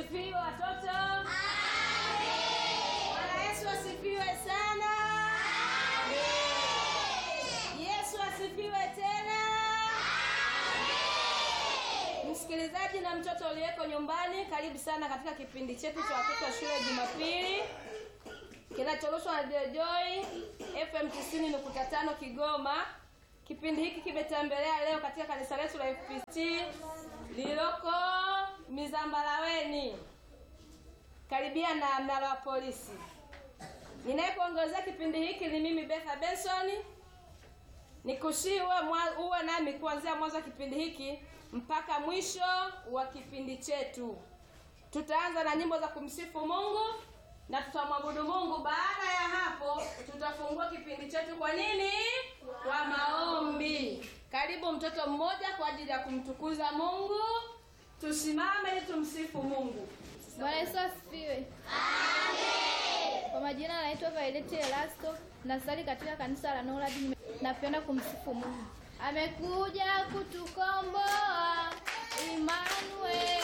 asifiwe watoto. Bwana Yesu asifiwe sana. Yesu asifiwe tena. Msikilizaji na mtoto uliyeko nyumbani, karibu sana katika kipindi chetu cha watoto wa shule Jumapili kinachorushwa na Radio Joy FM 90.5 Kigoma. Kipindi hiki kimetembelea leo katika kanisa letu la FPC lililoko Mizambalaweni karibia na mnara wa polisi. Ninayekuongozea kipindi hiki ni mimi Betha Benson. Nikushii uwe, mwa- uwe nami kuanzia mwanzo wa kipindi hiki mpaka mwisho wa kipindi chetu. Tutaanza na nyimbo za kumsifu Mungu na tutamwabudu Mungu. Baada ya hapo, tutafungua kipindi chetu kwa nini? Kwa maombi. Karibu mtoto mmoja kwa ajili ya kumtukuza Mungu. Tusimame ili tumsifu Mungu. Bwana Yesu asifiwe. Kwa majina naitwa Violet Elasto, nasali katika kanisa la Norad. Nime- Napenda kumsifu Mungu. Amekuja kutukomboa Emmanuel.